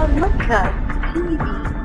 Horumarka TV.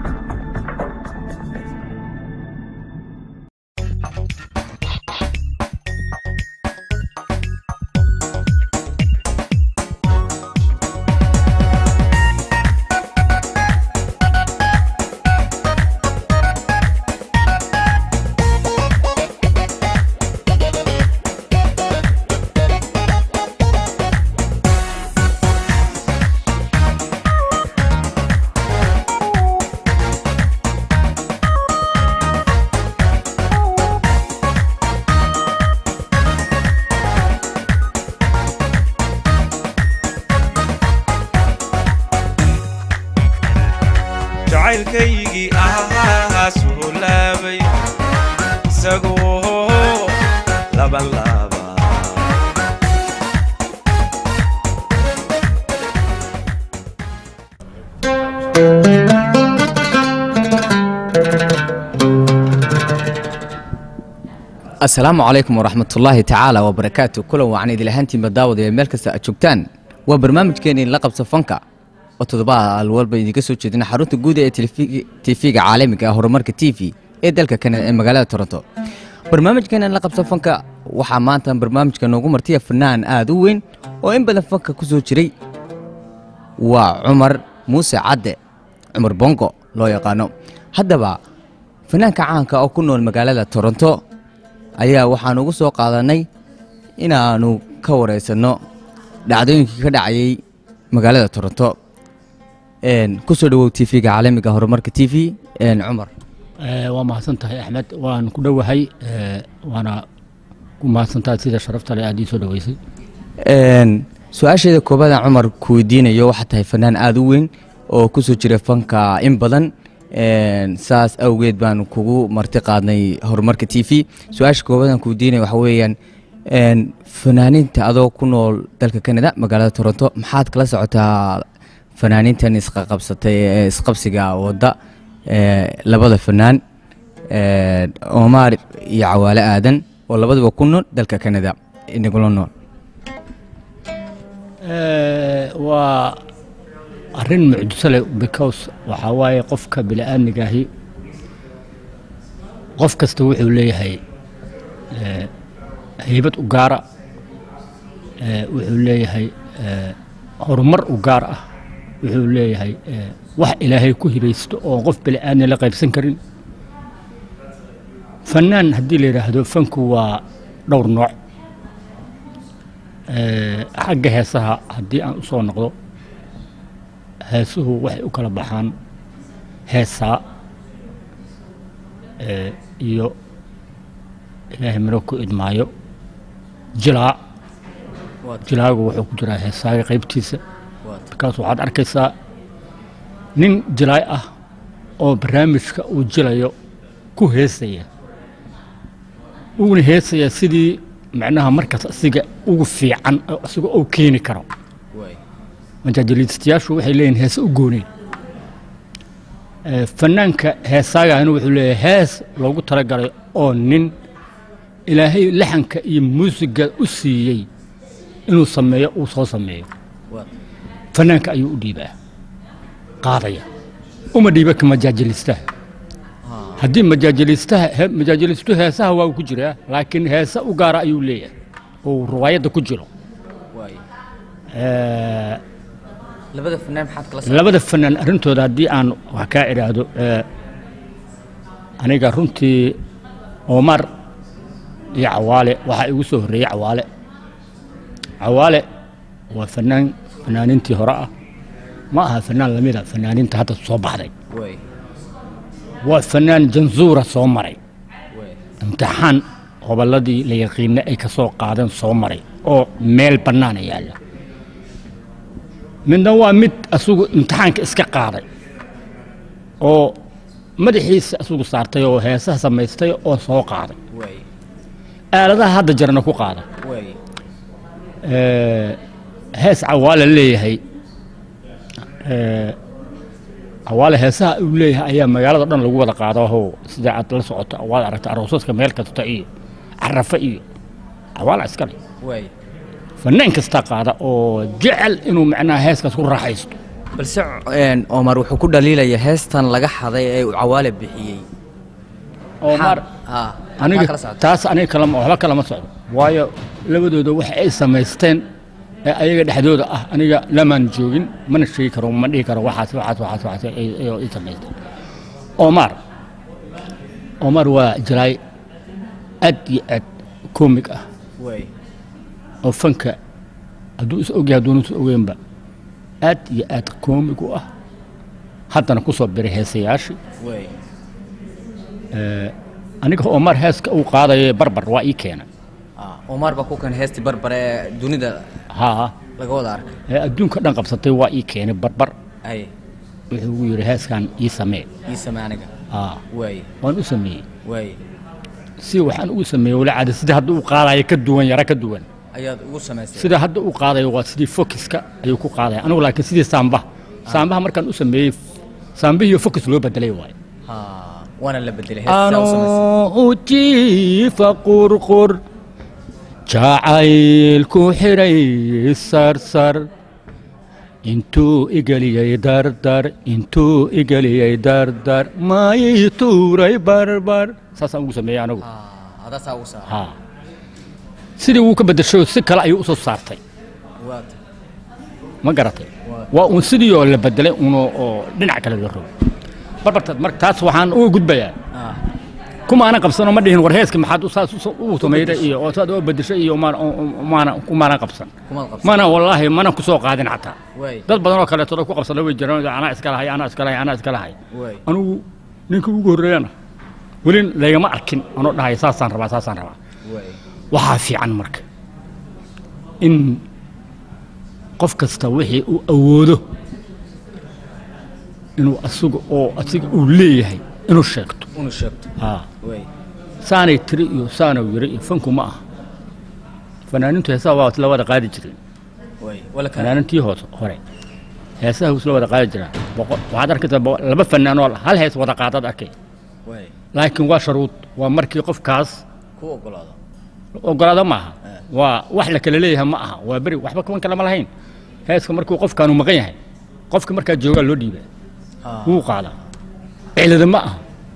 jacaylkaygii ahaa suu laabay isagoo laban laaba asalaamu calaykum waraxmatullaahi tacaala wabarakaatu kulan wacan idil ahaantiinba daawadaya meel kasta aad joogtaan waa barnaamijkeeni la qabso fanka oo toddobaad walba idinka soo jeedina xarunta guud ee tifiga caalamiga ah horumarka t v ee dalka kanada ee magaalada toronto barnaamijkeena la qabso fanka waxaa maanta barnaamijka noogu martiya fanaan aad u weyn oo in badan fanka ku soo jiray waa cumar muuse cadde cumar bongo loo yaqaano haddaba fanaanka caanka oo ku nool magaalada toronto ayaa waxaan ugu soo qaadanay inaannu ka waraysanno dhacdooyinkii ka dhacayay magaalada toronto ku soo dhowow t v-ga caalamiga horumarka t v cumar Eh, waa mahadsan tahay axmed waan ku dhowahay eh, waana ku mahadsan tahay sida sharafta leh aad ii soo dhoweysay su-aasheeda koobaada cumar ku weydiinayo waxaa tahay fanaan aada u weyn oo ku soo jira fanka in badan saas awgeed baan kugu marti qaadnay horumarka t v su-aasha koobaadaan ku weydiinaya waxa weeyaan fanaaniinta adoo ku nool dalka canada magaalada toronto maxaad kala socotaa fanaaniintan isqaqabsatay ee isqabsiga wadda ee labada fanaan ee omar iyo cawaale aadan oo labadaba ku nool dalka canada inagula nool Eh, waa arrin mucjiso leh because waxaa waaye qofka bini'aadmigaahi qof kasta wuxuu leeyahay eh, haybad u gaara eh, wuxuu leeyahay eh, horumar u gaar ah wuxuu leeyahay eh, wax ilaahay ku hibaysto oo qof bini'aadmi la qaybsan karin fanaan haddii la yidhaahdo fanku waa dhowr nooc Eh, xagga heesaha haddii aan u soo noqdo heesuhu waxay u kala baxaan heesaa eh, iyo ilaahay miro ku idmaayo jilaa jilaagu wuxuu ku jiraa heesaaga qaybtiisa markaas waxaad arkaysaa nin jilaay ah oo barnaamijka uu jilayo ku heesaya uuna heesaya sidii macnaha markaas asiga ugu fiican oo asiga uu keeni karo majaajiliistayaashu waxay leeyihin heese u gooneen Eh, fanaanka heesaagahina wuxuu leeyahay hees loogu talagalay oo nin ilaahay laxanka iyo muusiga u siiyey inuu sameeyo uu soo sameeyo fanaanka ayuu u dhiibaa qaadaya uma dhiiba ka majaajiliistaha haddii majaajiliistaha he- majaajiliistu heesaha waa uu ku jiraa laakiin heese u gaara ayuu leeyahay oo uu riwaayadda ku jiro Eh, labada fanaan maxaad kala labada fanaan arrintooda haddii aan wax kaa idhaahdo eh, aniga runtii omar iyo cawaale waxaa igu soo horreeyey cawaale cawaale waa fanaan fanaanintii hore ah ma aha fanaan lamida fanaaninta hadda soo baxday waa fanaan janzuura soo maray imtixaan gobolladii la yaqiina ay ka soo qaadeen soo maray oo meel bannaana yaalla midna waa mid asugu imtixaanka iska qaaday oo madaxiisa asugu saartay oo heesaha samaystay oo soo qaaday aaladaha hadda jarana ku qaada Eh, hees cawaale leeyahay Eh, cawaale heesaha uu leeyahay ayaa magaalada dhan lagu wada qaada oo sida aad la socoto waad aragta aroosaska meel kasta iyo carafa iyo cawaala iskale fanaan kasta qaada oo jecel inuu macnaha heeskaas ku raaxaysto balse een, omar wuxuu ku dhaliilaya heestan laga xaday ee uu cawaale bixiyey omar ha aniga kala socda taas aniga kalama waxba kalama socdo waayo labadooda waxa ay samaysteen ee ayaga dhexdooda ah aniga lamaan joogin mana sheegi karo ma dhihi karo waxaas waxaas waxaas waxaas ay ay ay samaysteen omar omar waa jiraay aad iyo aad koomig ah way oo fanka hadduu is ogyahay hadduuna is ogeynba aad iyo aad koomig u ah haddana ku soo biray heesayaashii way aniga omar heeska uu qaadaya barbar waa ii keena Ah, omar baa ku kan heestii barbare ee dunida haa laga wada arkay ee adduunka dhan qabsatay waa ii keenay barbar ay wuxuu ugu yidhi heeskan ii samee ii same aniga haa way waan u sameeyey way si waxaan ugu sameeyey wala caada sida hadda uu qaadayo ka duwan yara ka duwan ayaad ugu samaysay sida hadda uu qaadayo waa sidii fokiska ayuu ku qaadaya anigu laakiin sidii saambaha saambaha markaan u sameeyey saambihiiyo fokis loo bedelay waayo ha waana la bedelay heestaa u samaysay anoo u jiifa qurqur jacaylku xidhay sarsar intuu igeliyey dardar intuu igeliyey dardar maayii tuuray barbar saasaan ugu sameeyey anigu ha adaasaa ugu saara haa sidii wuu ka bedeshay si kale ayuu usoo saartay waata ma garatay Waa. waa uun sidii oo la bedelay un oo dhinac kale loo rogo barbartaad marka taas waxaan uga gudbayaa ah kuma aanan qabsano ma dhihin war heeska maxaad u saas u- u samayday iyo oo saad oo bedeshay iyo maana maana kumaanan qabsan kumaad qabsan mana wallaahi mana ku soo qaadin xataa way dad badan oo kaleeto ku qabsada way jiraan anaa iska lahay anaa iska lahay anaa iska lahay way anigu ninka ugu horreeyana weli laygama arkin anoo dhahay saasaan rabaa saasaan rabaa way waxaa fiican marka in qof kasta wixii uu awoodo inuu asiga oo asiga uu leeyahay inuu sheegto unu sheegto haa way saanay tiri iyo saana yiri iyo fanku ma aha fanaaniintu heesaha waa isla wada qaadi jireen way wala kana fanaaniintii hoose hore heesaha isla wada qaadi jiraan boqol waxaad arkaysaa boqol- laba fanaan oo hal hees wada qaadaad arkay way laakiin waa sharuud waa markii qofkaas ku ogolaado ogolaado ma aha waa wax la kala leeyahay ma aha waa beri waxba kuman kale ma lahayn heeska markuu qofkaanu maqan yahay qofka markaa joogaa loo dhiibaa ha wuu qaadaa cilada ma aha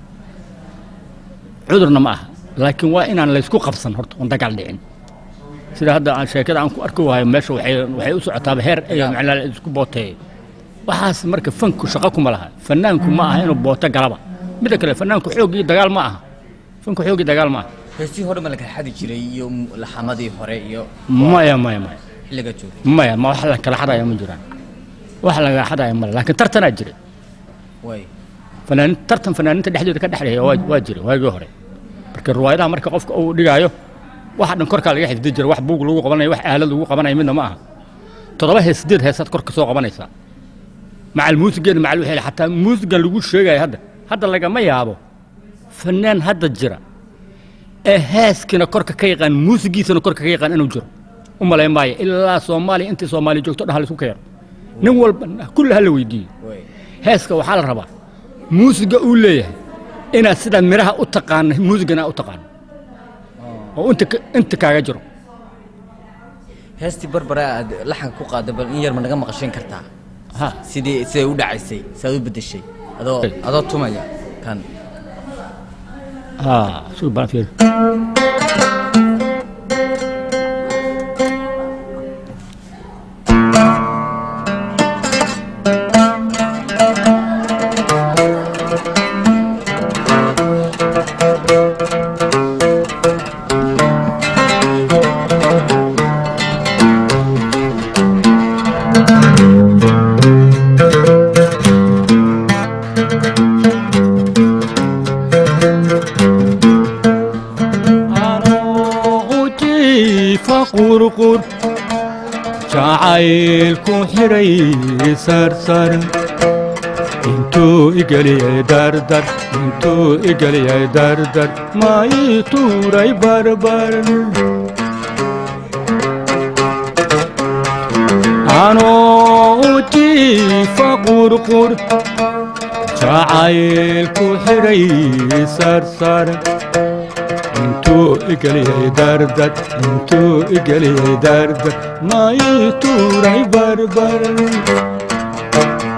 cudurna ma aha laakiin waa inaan laysku qabsan horta oon dagaal dhicin sida hadda aan sheekada aan ku arki waayo meesha waxay waxay u socotaaba heer iyo macnaa la isku booteeyo waxaas marka fanku shaqo kuma laha fanaanku ma aha inuu booto galaba midda kale fanaanku xoog iyo dagaal ma aha fanku xoog iyo dagaal ma aha heestii hore ma la kala xadi jiray iyo m- laxamadii hore iyo maya maya maya xilliga joogay maya ma wax la kala xadaya ma jiraan wax laga xadaya male laakiin tartanaa jira way fanaanin tartan fanaaniinta dhexdooda ka dhexleeya waa waa jira waagii hore marka riwaayadaha marka qofka uu dhigaayo waxa dhan korkaa laga xifdi jira wax buug lagu qabanayo wax aalad lagu qabanayo midna ma aha toddoba hees sideed heesaad kor ka soo qabanaysaa macal muusigeena macal wixii xataa muusigan lagu sheegayo hadda hadda lagama yaabo fanaan hadda jira ee heeskina korka ka yaqaan muusigiisana korka ka yaqaan inuu jiro u malayn maayo ilaa soomaaliya intii soomaaliya joogto dhan ha laisku keeno nin walba kulle ha la weydiiyo way heeska waxaa la rabaa muusiga uu leeyahay inaad sidaa miraha u taqaano muusigana u taqaano oo inta ka- inta kaaga jiro heestii barbare aad laxanka ku qaada bal in yar ma naga maqashin kartaa ha sidii siday u dhacaysay saad u bedeshay adoo adoo tumaya kan ha suu baan fiir jiifa qurqur jacaylku xidhay sarsar intuu igeliyay dardar intuu igeliyay dardar maayii tuuray barbar anoo u jiifa qurqur jacaylku xidhay sarsar intuu igeliyay dardar intuu igeliyay dardar maayii tuuray barbar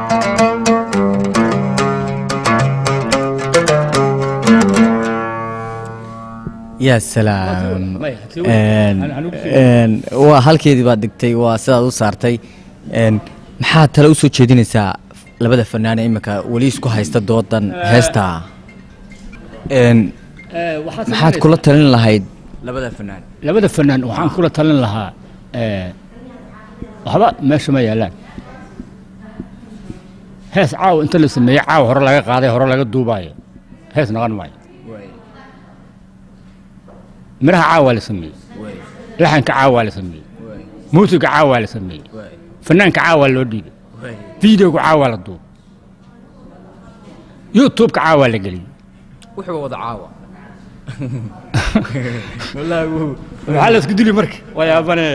yaa salaam Maya, sii wadi. Een, Aan- aan ugu sii een, waa halkeedii baad dhigtay waa sidaad u saartay Een, maxaad tale usoo jeedinaysaa labada fanaan ee imika weli isku haysta doodan heesta Een, maxaad kula talin lahayd labada fanaan labada fanaan waxaan kula talin lahaa eh, waxba meesha ma yaalaan hees caawa inta la sameeyey caawa hore laga qaaday hore laga duubaayo hees noqon maayo miraha caawa la sameeyey laxanka caawa la sameeyey muusiga caawa la sameeyey fanaanka caawa loo dhiibay fideoga caawa la duubay youtubeka caawa la geliyey wuxuu wada caawa maxaa la isku dili marka waa yaabane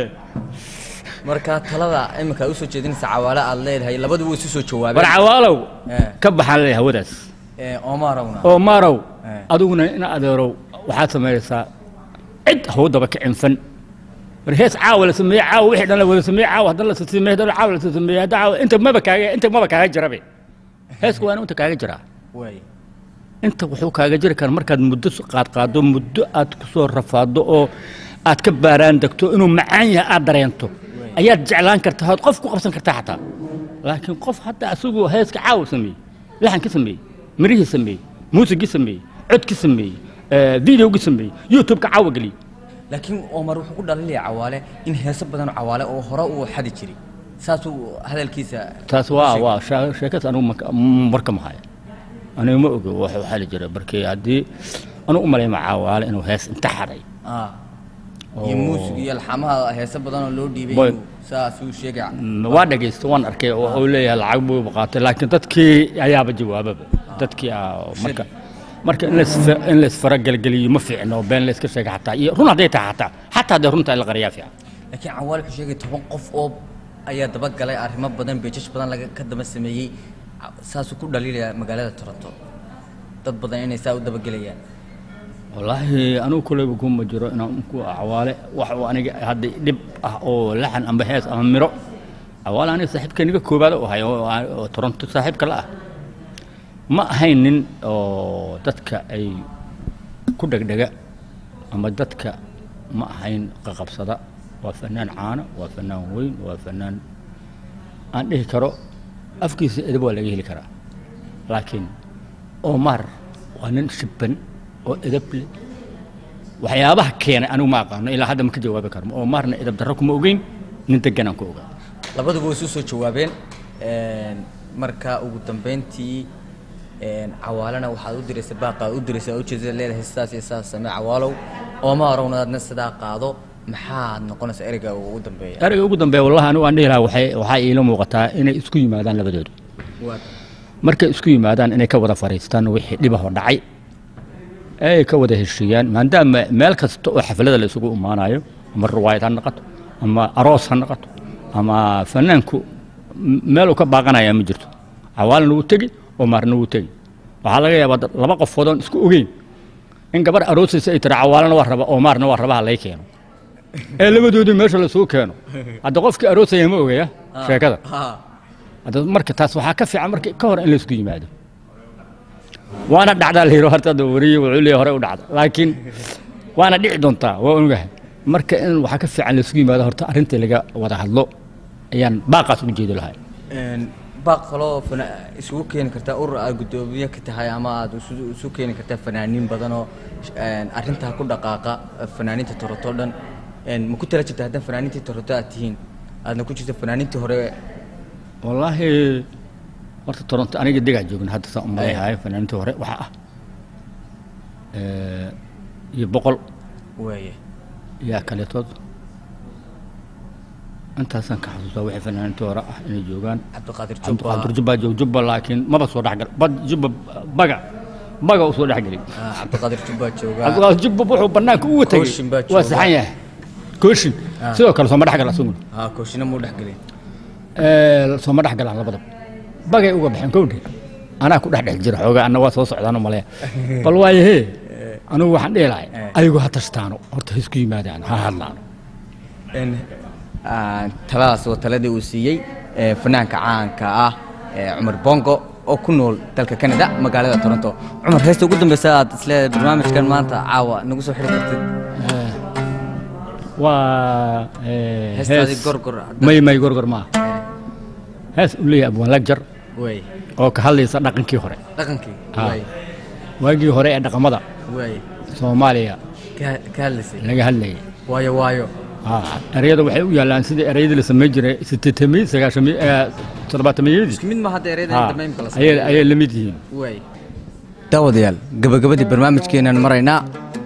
marka talada imika usoo jeedinaysa cawaale aad leedahay labaduba way isu soo war jawaabeen cawaalow Eh. ka baxaan leeyahay hawadaas Ee, omarowna oo maarow Eh. adiguna in adeerow waxaad samaynaysaa cid hawdaba ka cinfan war hees caawa la sameeye caawa wixii dhan la wada sameeye caawa haddana la sameeye haddana caawa la sameeye hadda caawa inta maba kaaga inta maba kaaga jirabe heesku waa inta kaaga jiraa way inta wuxuu kaaga jiri karaa markaad muddo qaadqaado muddo aad ku soo rafaado oo aad ka baaraan degto inuu macaan yahay aad dareento ayaad jeclaan kartaa ood qof ku qabsan kartaa xataa laakiin qof hadda asagu heeska caawa sameeyey laxankii sameeyey mirihii sameeyey muusigii sameeyey codkii sameeyey eh, videogii sameeyey youtubeka caawa geliyey laakiin omar wuxuu ku dhalinaya cawaale in heeso badan oo cawaale oo hore uu xadi jiray saasuu hadalkiisa taas waa waa shee- sheekadas anigu marka- marka mahaya anigu ma ogo wax waxaa la jira barkii haddii anigu u malayma caawaale inuu hees inta xaday Ah. iyo Oo. muusig iyo alxamaha heeso badan oo loo dhiibay Boy. inuu saasuu sheegay Mm, waa dhagaysta waan arkay oo uu leeyahay lacag buu qaatay laakiin dadkii ayaaba jawaababa dadkii aa marka marka in laisfa- in laisfaragelgeliyo ma fiicno been layska sheega xataa iyo run hadday tahay xataa xataa haddii runta in la qariyaa fiican laakiin cawaale wuxuu sheegay toban qof oo ayaa dabagalay arrimo badan beejash badan laga ka daba sameeyey Ca- saasuu ku dhaliilaya magaalada toronto dad badan inay saa u dabagelayaan wallaahi anigu kuleyba kuma jiro inaan ku cawaale wax uu aniga hadda dhib ah oo laxan amba hees ama miro cawaale aniga saaxiibka niga koobaad u ahay oo oo toronto saaxiibka la ah ma ahayn nin oo dadka ay ku dhegdhega ama dadka ma ahayn qaqabsada waa fanaan caano waa fanaan weyn waa fanaan aan dhihi karo afkiisa edab waa laga heli karaa laakiin omar waa nin shibban oo edab leh waxyaabaha keenay anigu ma aqaano ilaa hadda ma ka jawaabi karmo omarna edab darro kuma ogeyn nin deganaan ku ogaa labaduba way isu soo jawaabeen Een, marka ugu dambeyntii een, cawaalena waxaad u diraysa baaqa u diraysa oo ujeedada leedahay sidaas iyo sidaas samee cawaalow ooma arowna aadna sidaa qaado maxaad noqonaysa ereyga ugu dambeeya ereyga ugu dambeeya wallahi anigu aan dhihi lahaa waxay waxaa iila muuqataa inay isku yimaadaan labadoodu markay isku yimaadaan inay ka wada fariistaan wixii dhibahoo dhacay ay ka wada heshiiyaan maadaama meel kasta oo xaflada la isugu imaanayo ama riwaayad ha noqoto ama aroos ha noqoto ama fanaanku m- meel uu ka baaqanaya ma jirto cawaalna wuu tegi omarna wuu tegi waxaa laga yaabaa dad- laba qofood oon isku ogeyn in gabar aroosaysa ay tiri cawaalana waa raba omarna waa rabaha lay keeno ee labadoodii meesha lasuu keeno hadda qofkii aroosaya ma ogaya sheekada hadda marka taas waxaa ka fiican marka ka hor in laysku yimaado waana dhacdaa la yidhi horta hadda wariye wuxuu leeyahay hore u dhacda laakiin waana dhici doontaa waa ogahay marka in waxaa ka fiican laysku yimaado horta arrintii laga wada hadlo ayaan baaqaas ugu jeedi lahay Een, baaq kaloo fana- isugu keeni kartaa urur aad guddoomiye ka tahay ama aad isu isu keeni kartaa fanaaniin badan oo een, arrintaa ku dhaqaaqa fanaaniinta toronto dhan Een, ma ku tala jirta haddana fanaaniintii toronto aad tihiin aadna ku jirta fanaaniintii hore wallaahi horta toronto aniga degaa joogna hadda saan umaleeyahay fanaaniintii hore waxaa ah eh, iyo boqol weeye yaa kaleetood intaasaan ka xasuustaa wixii fanaaniintii hore ah inay joogaan cabdiqaadir jubba cabdiqaadir jubba joog jubba laakiin maba soo dhexgal bad jubba baga baga u soo dhexgelay Ah, cabdiqaadir jubba jooga cabdiqaadir jubba wuxuu banaanka uga tegey Kooshin baa waa jooga. saxan yahay kooshin sidoo kale sooma dhexgal asaguna ha kooshina muu dhex gelin Ee, sooma dhexgalaan labadaba bagay uga baxeen kowdhe anaa ku dhex dhex jira xoogaa anna waa soo socdaano maleya bal waayahee anigu waxaan dhihi lahay ayagu ha tashtaano horta ha isku yimaadaan ha hadlaano Een, ah, taladaas waa taladii uu siiyey ee, fanaanka caanka ah ee cumar bongo oo ku nool dalka canada magaalada toronto cumar heesta ugu dambeysa aad isleedahay barnaamijkan maanta caawa nagu soo xiri kartid waa eh, heestaadi hees- gorgor may may gorgor maaha hees u leeyahay abwaan lagjar way oo ka hadlaysa dhaqankii hore dhaqankii Ah. way waagii hore ee dhaqamada way soomaaliya ka ka hadlaysay laga hadlayay waayo waayo Ah, ereyada waxay u yaallaan sidii ereyadii la samayn jiray sideetamiy sagaashamiy toddobaatamiyadii isku mid ma hadda ereyada Ah, inta maymka la ayay ayay la mid yihiin way daawadayaal gabagabadii barnaamijkeenan maraynaa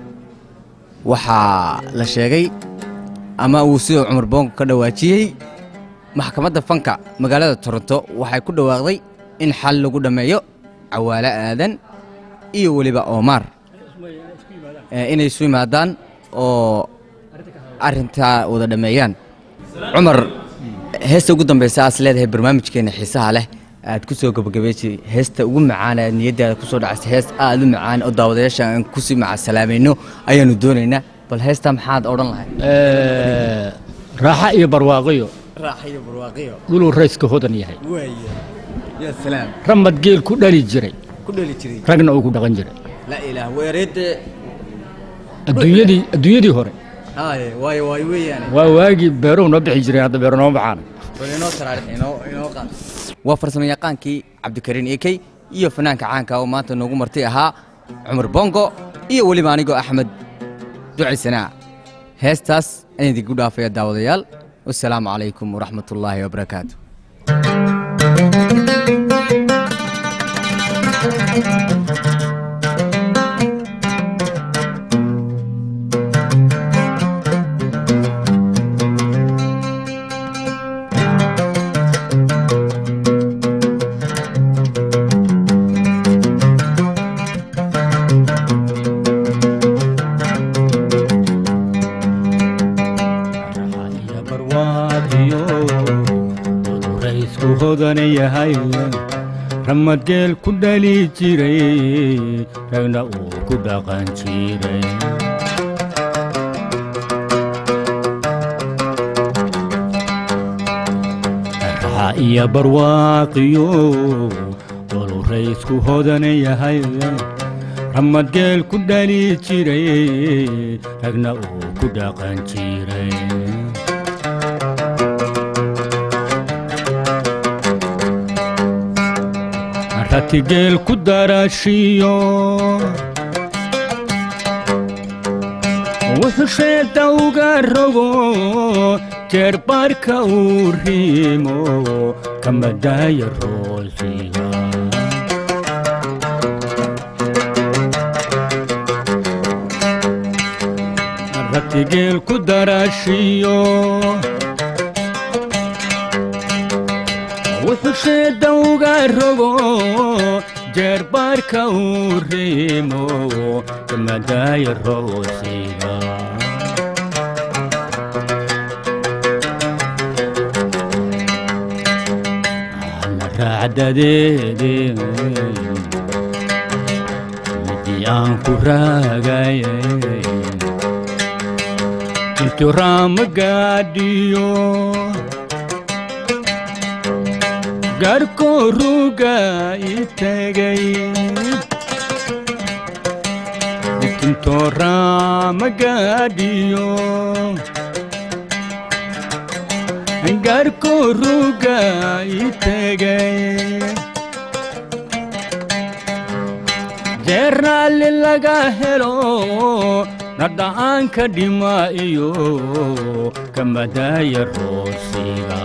waxaa la sheegay ama uu sidoo cumar boonko ka dhawaajiyey maxkamadda fanka magaalada toronto waxay ku dhawaaqday in xal lagu dhammeeyo cawaale aadan iyo weliba oomaar ee inay isu yimaadaan oo arrintaa wada dhammeeyaan cumar heesta ugu dambeysa aad leedahay barnaamijkeena xiisaha leh aad ku soo gabagabeysay heesta ugu macaan aad niyaddaada ku soo dhacaysa hees aad u macaan oo daawadayaasha aan kusii macasalaamayno ayaanu doonaynaa bal heesta maxaad odhan lahayd Eh, raaxa iyo barwaaqiyo raaxiyo barwaaqiyo dhuluu rayska hodan yahay waaye yaa salaam ramad geel ku dhali jiray ku dheli jiray ragna uu ku dhaqan jiray laa ilaah weereedde adduunyadii adduunyadii hore haaye waayo waayo weeyaane waa waagii beeruhu noo bixi jireen hadda beero nooma baxaan bal inoo taraarix inoo inoo qaad waa farsamo yaqaankii cabdikariin ekey iyo fanaanka caanka oo maanta noogu martay ahaa cumar bongo iyo weliba anigoo axmed ducisanaa heestaas ayaan idinku dhaafaya daawadayaal wasalaamu calaykum waraxmatullaahi wabarakaatu iyo barwaaqiyo dhuluu raysku hodan yahay ramad geel ku dhali jiray ragna uu ku dhaqan jiray raaxa iyo barwaaqiyo dhuluu raysku hodan yahay ramad geel ku dhali jiray ragna uu ku dhaqan jiray ratigeel ku darashiyo wuxuu sheeda uga rogo jeer barka uu riimo kamadaaya roosiga ratigeel ku darashiyo wuxuu sheeda uga rogo jeer baarka uu riimo kamadaaya roosiga ana raacdadeede midii aan ku raagaye intu raama gaadhiyo garko ruga itagay itinto raama gaadhiyo garko ruga itagay jeeraalli laga helo nadha'aanka dhima iyo kamadaaya roosiga